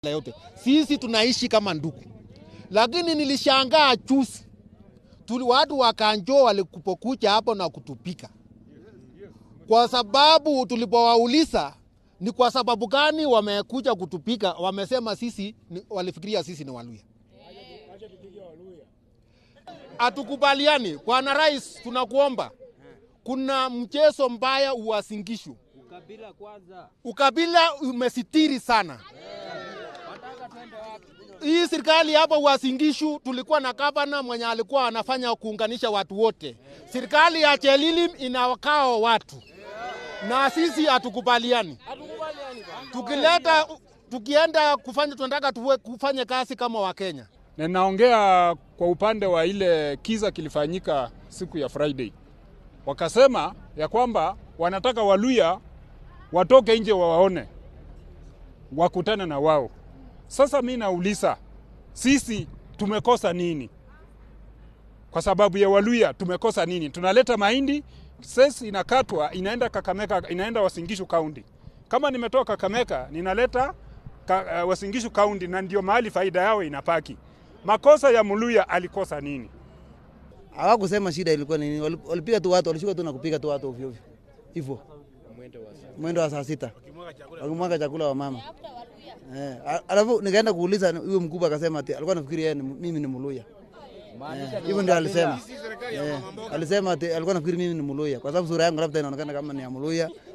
yote sisi tunaishi kama ndugu, lakini nilishangaa juzi tuli watu wa Kanjo walikupokuja hapo na kutupika, kwa sababu tulipowauliza ni kwa sababu gani wamekuja kutupika, wamesema sisi ni, walifikiria sisi ni Waluya. Hatukubaliani. Bwana Rais, tunakuomba, kuna mchezo mbaya uwasingishu Ukabila kwanza. ukabila umesitiri sana. Wataka twende wapi? Hii serikali hapa Uasin-Gishu tulikuwa na gavana mwenye alikuwa anafanya kuunganisha watu wote. Serikali ya Chelilim inawakao watu na sisi hatukubaliani. Hatukubaliani bwana. Tukileta tukienda kufanya, tunataka tuwe kufanya kazi kama Wakenya. na naongea kwa upande wa ile kiza kilifanyika siku ya Friday. Wakasema ya kwamba wanataka Waluya watoke nje wawaone, wakutane na wao. Sasa mi nauliza, sisi tumekosa nini? Kwa sababu ya Waluya tumekosa nini? Tunaleta mahindi sesi inakatwa inaenda Kakamega, inaenda Wasingishu County. Kama nimetoka Kakamega ninaleta ka, uh, Wasingishu County, na ndio mahali faida yao inapaki. Makosa ya Muluya alikosa nini? Hawakusema shida ilikuwa nini, wali- walipiga tu watu, walishuka tu na kupiga tu watu ovyo ovyo hivyo, mwendo wa saa sita wakimwaga chakula wa mama eh. a- Alafu nikaenda kuuliza huyo mkubwa, akasema ati alikuwa nafikiri yeye ni- mimi ni Muluya Eh, hivyo ndio alisema eh, alisema ati alikuwa nafikiri mimi ni Muluya kwa sababu sura yangu labda inaonekana kama ni ya Muluya